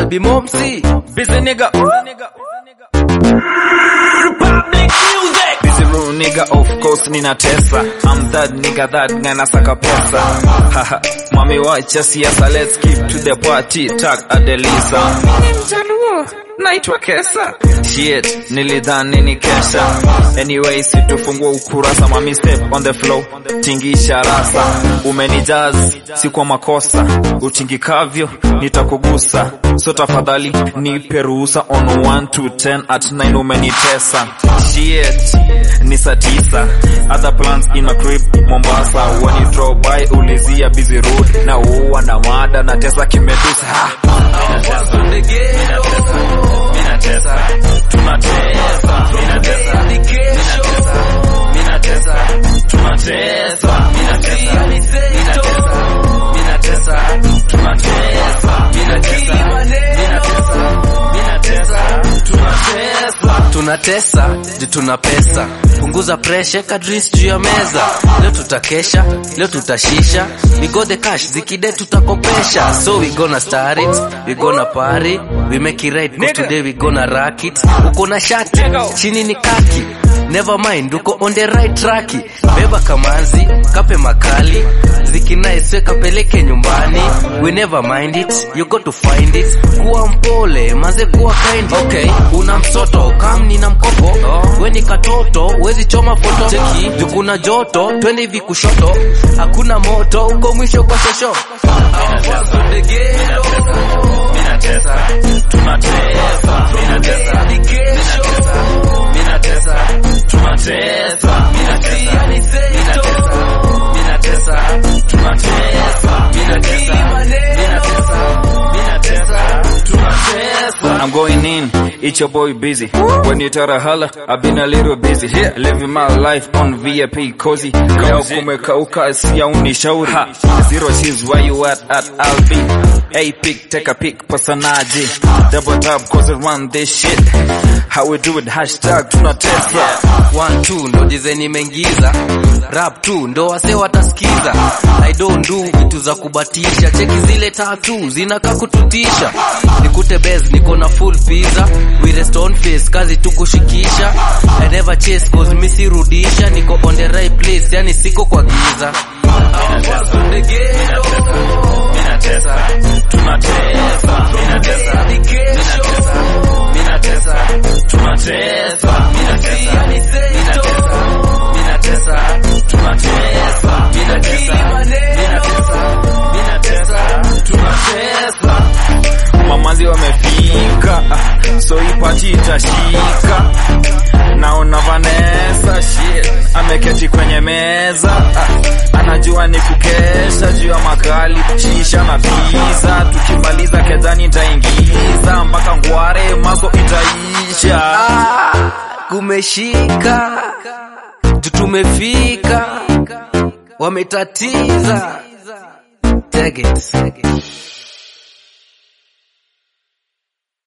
bimomsi Busy nigga. Republic music. Busy rule nigga, of course nina tesa. I'm that nigga that guy nasaka pesa. Haha, mami wacha siasa, let's keep to the party. Tag Adelisa. Mimi mjaluo, naitwa Kesa. Shit, nilidhani ni kesha. Anyway, situfungua ukurasa, mami step on the flow. Tingisha rasa, umenijaz, si kwa makosa. Utingikavyo, nitakugusa. So tafadhali, nipe ruhusa on 1 to 10 at 9 umenitesa. Shit, ni saa tisa. Other plans in a crib Mombasa. When you drop by, ulizia busy road. Na uwa na mada na tesa kimedusa. Ha. tunatesa ju tuna pesa punguza presha kadris juu ya meza leo tutakesha leo tutashisha we got the cash zikide tutakopesha so we gonna start it we gonna party we make it right cause today we gonna rock it uko na shati chini ni kaki never mind uko on the right track beba kamanzi kape makali zikinaiswe kapeleke nyumbani we never mind it you got to find it kuwa mpole maze kuwa kind okay una msoto kam nina mkopo oh. we ni katoto wezi choma foto cheki jukuna joto twende hivi kushoto hakuna moto uko mwisho kwa shosho I'm going in, it's your boy busy. When you tell a holla, I've been a little busy. Here, living my life on VIP cozy. Leo kumekauka siya unishauri. Zero cheese, where you at at Albi. A pick, take a pick, personaje. Double tap, cause I run this shit. How we do it, hashtag tunatesa. one two ndo dize nimeingiza rap tu ndo wase watasikiza i don't do vitu za kubatisha cheki zile tatu zinakaa kututisha nikute bes niko na full pizza with a stone face kazi tu kushikisha i never chase cause misirudisha niko on the right place yani siko kwa giza Mamazi wamefika, ah, so ipati itashika. Naona Vanessa shit, ameketi kwenye meza ah, anajua ni kukesha juu ya makali, shisha na pizza. Tukimaliza kezani nitaingiza mpaka ngware, maso itaisha. Ah, kumeshika juu tumefika wametatiza Take it.